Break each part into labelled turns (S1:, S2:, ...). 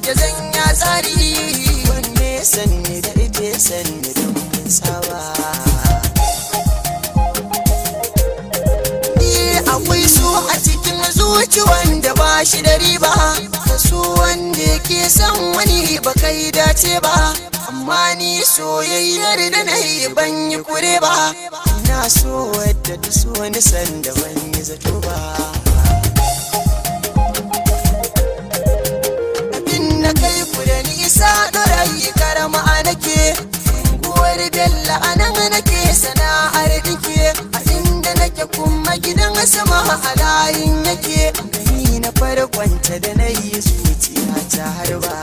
S1: da zan ya tsari wanne sanni da ije sanni da mun saba ni akwai so a cikin zuci wanda ba shi da riba ka so wanda ke son wani ba kai dace ba amma ni soyayyar da na yi ban yi kure ba ina so wadda ta so ni sanda ban yi zato ba abin na kai ku da nisa ɗorayi karama nake unguwar bella a nan nake sana'ar dike a inda nake kuma gidan sama a layin yake gani na farkonta da na yi zuciya ta harba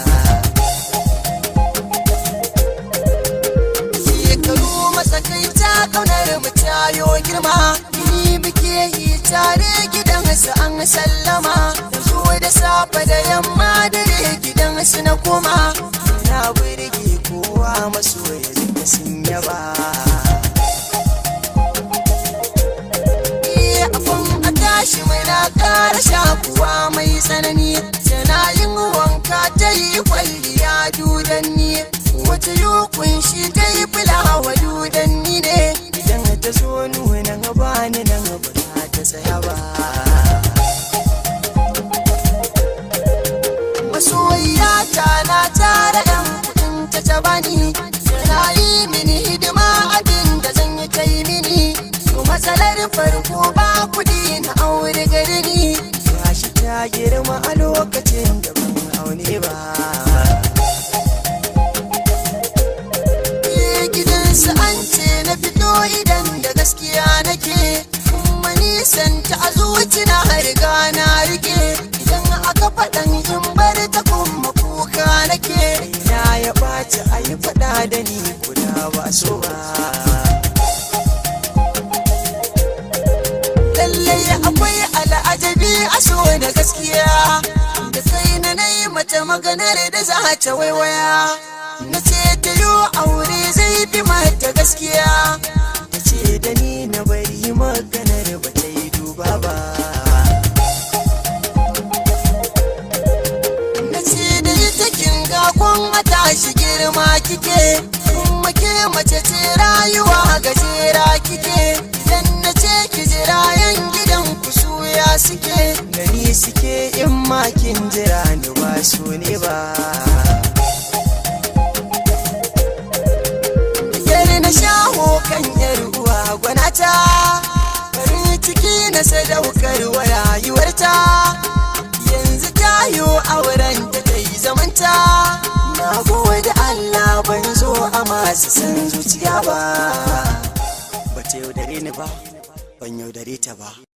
S1: shekaru matsakaita kaunar mu tayo girma ni muke yi tare gidan su an sallama da zo da safe da yamma dare gidan su na koma na burge kowa masoya duka sun yaba Eh, abun a tashi muna ƙara shakuwa mai tsanani tana yin wanka ta yi kwalliya dudanni wata yukun shi ta yi fulawa dudanni ne idan ta zo nuna ba ni nan ba za ta tsaya ba masoyiya ta na tara yan kudin ta ta bani tana yi mini hidima abin da zan yi ta yi mini to matsalar farko ba kudi na aure gari ni gashi ta girma a lokacin da ban aune ba Eh, gidansu an ce na fito idan da gaskiya nake kuma nisan ta a zuci na riga na rike idan aka faɗan in bar ta kuma kuka nake na ya ɓaci a yi faɗa da ni guda ba so ba lallai akwai al'ajabi a so da gaskiya da kai na na yi mata maganar da za ta waiwaya na ce ta yi aure zai fi mata gaskiya ta ce da ni na bari maganar ba ta yi duba ba na ce da ita kin ga kun a tashi girma kike kuma ke mace ce rayuwa gajera kike idan na ce ki jira yan gidan ku suya suke gani suke in ma kin jira ni ba su ne ba Yar na shaho kan yar uwa gwanata farin ciki na sadaukar wa rayuwarta yanzu tayo auren da ta yi zamanta na gode Allah ban zo a masu san zuciya ba ba ta yaudare ni ba ban yaudare ta ba